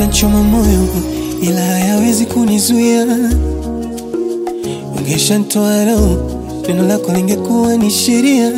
yatanchoma moyo, ila hayawezi kunizuia. Ungeshanitoa roho, neno lako lingekuwa ni sheria.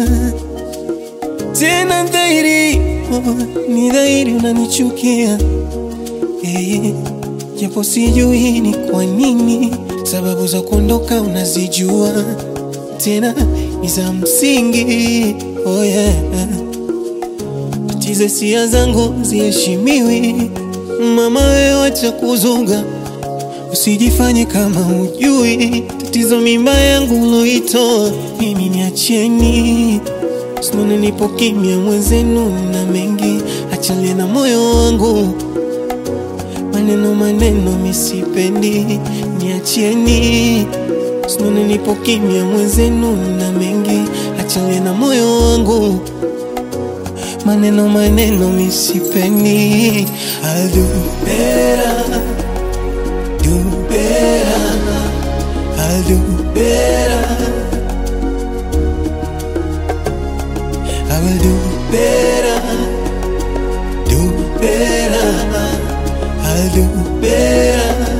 Tena dhahiri, oh, ni dhahiri unanichukia eh, japo sijui ni kwa nini. Sababu za kuondoka unazijua, tena ni za msingi. Oh yeah. Tatizo hisia zangu ziheshimiwi, mama wewe wacha kuzunga, usijifanye kama hujui tatizo mimba yangu uloitoa mimi, niacheni Sinone nipo kimya mwenzenu na mengi, achale na moyo wangu, maneno maneno misipendi, niacheni. Sinone nipo kimya mwenzenu na mengi, achale na moyo wangu, maneno maneno misipendi. I'll do better, do better, I'll do better. I will do better, do better, I'll do better.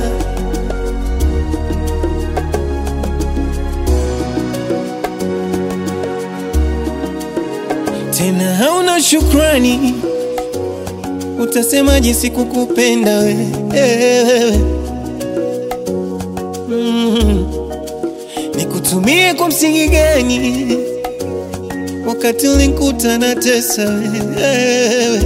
Tena hauna shukrani, utasemaje sikukupenda wewe? Mm. Nikutumie kwa msingi gani? wakati ulinikuta na tesa wewe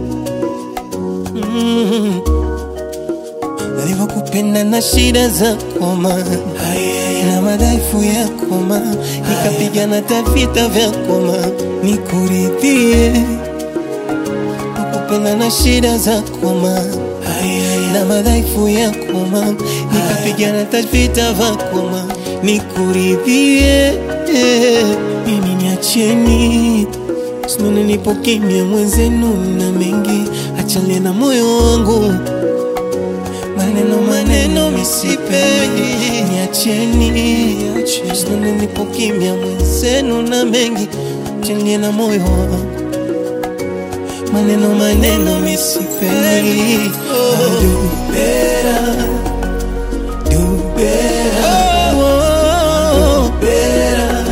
mm. Nilivyokupenda na shida za koma na madhaifu ya koma, nikapigana tavita vya koma nikuridhie. Nakupenda na shida za koma na madhaifu ya koma, nikapigana tavita vya koma nikuridhie. Mimi niacheni, sinone nipo kimya mwenzenu na mengi, achale na moyo wangu, maneno maneno misipendi, niacheni, sinone nipo kimya mwenzenu na mengi, achale na moyo wangu, maneno maneno misipendi. I'll do better, do better, oh, better.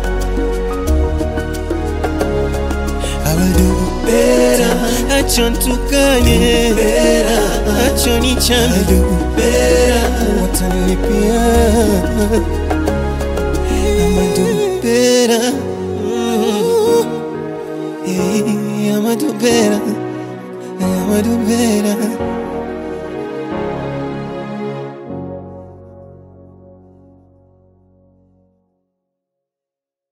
I will do better. Acha nitukane, acha nichane, do better. Watanilipia, I'ma do better. Mm. Hey, I'ma do better. I'ma do better.